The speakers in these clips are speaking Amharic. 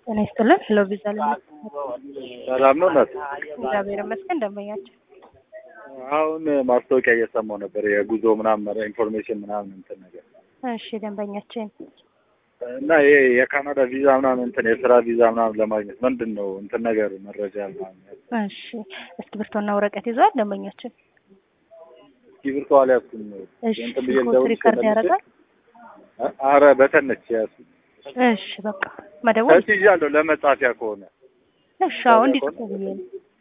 ጤና ይስጥልን። ሄሎ ቪዛ ለሚ ሰላም ነው እናት? እግዚአብሔር ይመስገን። ደንበኛችን አሁን ማስታወቂያ እየሰማሁ ነበር የጉዞ ምናምን ኢንፎርሜሽን ምናምን እንትን ነገር እሺ፣ ደንበኛችን እና ይሄ የካናዳ ቪዛ ምናምን እንትን የስራ ቪዛ ምናምን ለማግኘት ምንድን ነው እንትን ነገር መረጃ ምናምን እሺ፣ እስክሪብቶና ወረቀት ይዟል ደንበኛችን? እስክሪብቶ አልያዝኩም። እሺ፣ እንትን ብዬ ስልክዎት ልደውልልሽ ሪከርድ መልሼ? ያደርጋል? አረ በተነች ያዝኩት። እሺ፣ በቃ መደወል እሺ ይዣለሁ ለመጻፊያ ከሆነ እሺ፣ አሁን እንዲጽፉ ብዬ ነው።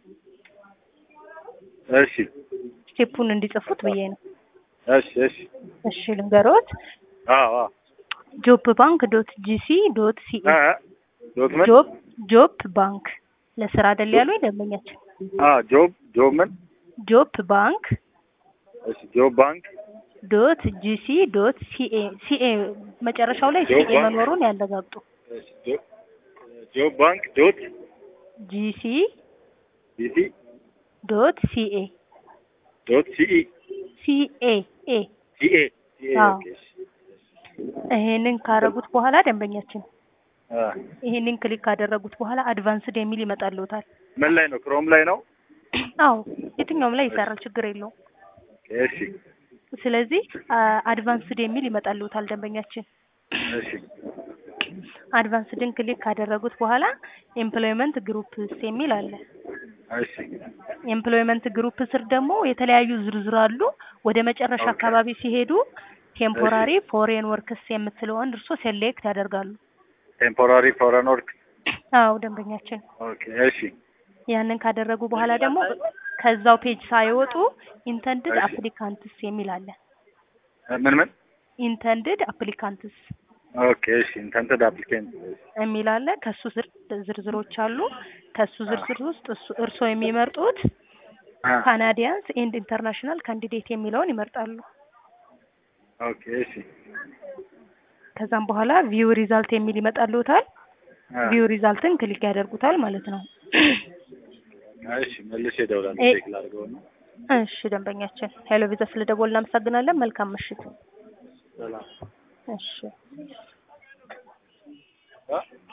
እሺ ስቴፑን እንዲጽፉት ብዬ ነው። እሺ እሺ እሺ፣ ልንገሮት አዎ አዎ ጆብ ባንክ ዶት ጂሲ ዶት ሲኤ እ ዶክመንት ጆብ ጆብ ባንክ ለስራ አይደል ያሉኝ ደንበኛችን? አ ጆብ ጆብ ምን ጆብ ባንክ እሺ ጆብ ባንክ ዶት ጂሲ ዶት ሲኤ ሲኤ መጨረሻው ላይ ጆብ ሲኤ ባንክ? መኖሩን ያረጋግጡ። እሺ ጆብ ጆብ ባንክ ዶት ጂሲ ቢሲ ዶት ሲኤ ዶት ሲኢ ሲኤ ኤ ሲኤ ሲኤ አዎ። ኦኬ እሺ ይሄንን ካደረጉት በኋላ ደንበኛችን አ ይሄንን ክሊክ ካደረጉት በኋላ አድቫንስድ የሚል ይመጣልዎታል። ምን ላይ ነው ክሮም ላይ ነው አዎ የትኛውም ላይ ይሰራል፣ ችግር የለውም። እሺ ስለዚህ አድቫንስድ የሚል ይመጣልዎታል ደንበኛችን። እሺ አድቫንስድን ክሊክ ካደረጉት በኋላ ኤምፕሎይመንት ግሩፕስ የሚል አለ። እሺ ኤምፕሎይመንት ግሩፕ ስር ደግሞ የተለያዩ ዝርዝር አሉ። ወደ መጨረሻ ኦኬ። አካባቢ ሲሄዱ ቴምፖራሪ ፎሬን ወርክስ የምትለውን እርሶ ሴሌክት ያደርጋሉ። ቴምፖራሪ ፎረን ወርክ አዎ ደንበኛችን ኦኬ እሺ ያንን ካደረጉ በኋላ ደግሞ ከዛው ፔጅ ሳይወጡ ኢንተንድድ እሺ። አፕሊካንትስ የሚል አለ። ምን ምን ኢንተንድድ አፕሊካንትስ ኦኬ እሺ ኢንተንትድ አፕሊኬንት የሚል አለ። ከሱ ስር ዝርዝሮች አሉ። ከሱ ዝርዝር ውስጥ እሱ- እርስዎ የሚመርጡት ካናዲያንስ ኤንድ ኢንተርናሽናል ካንዲዴት የሚለውን ይመርጣሉ። ኦኬ እሺ ከዛም በኋላ ቪው ሪዛልት የሚል ይመጣልዎታል። አ ቪው ሪዛልትን ክሊክ ያደርጉታል ማለት ነው። እሺ መልሼ እደውላለሁ ኤ- ቼክ ላድርገው ነው እሺ ደንበኛችን ሄሎ ቪዛ ስለደወል እናመሰግናለን። መልካም ምሽት። ሰላም እሺ አ